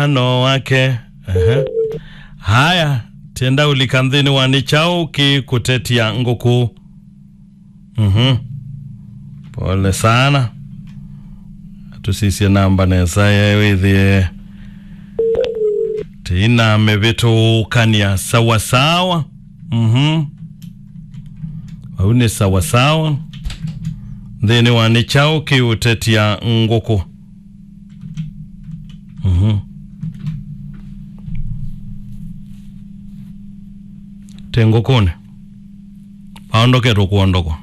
ano wake Ehe. haya tenda ulikanthini wani chau ki kutetia nguku mhm pole sana tusisie namba nesa yewithie tiname vitukania sawasawa mhm au ni sawasawa nthini wani chau ki utetia nguku mhm tengukuni paondoketwa kuondokwa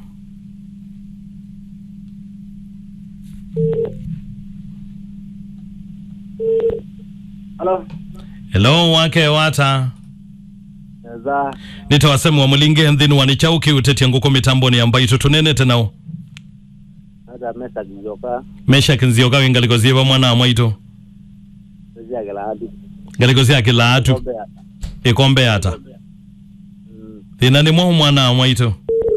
Halo. hello wake wata Za nitawasemu wa mulinge nthini wani chau ki utetia nguku mitamboni ambayo tutunenete nao hata mesa kijoka mesha kinzioka wingalikozie va mwana amwaito sija kila hadi. ngalikozie akilaatu Kombe ya. ikombe yata Mm. thina ni mwahu mwana amwaito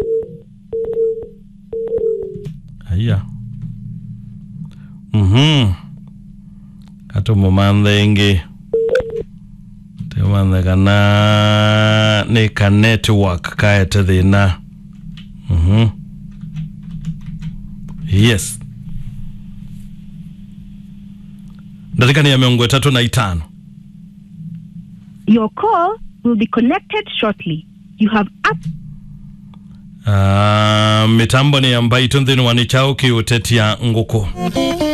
aya mhm katumumanthe ingi timanthe kana ni ka network kaete thina mhm yes ndatikani ya miongo itatu na itano Your call will be connected shortly. You have up Uh, mitambo ni ambayo itunthini wani chao kiutetia nguku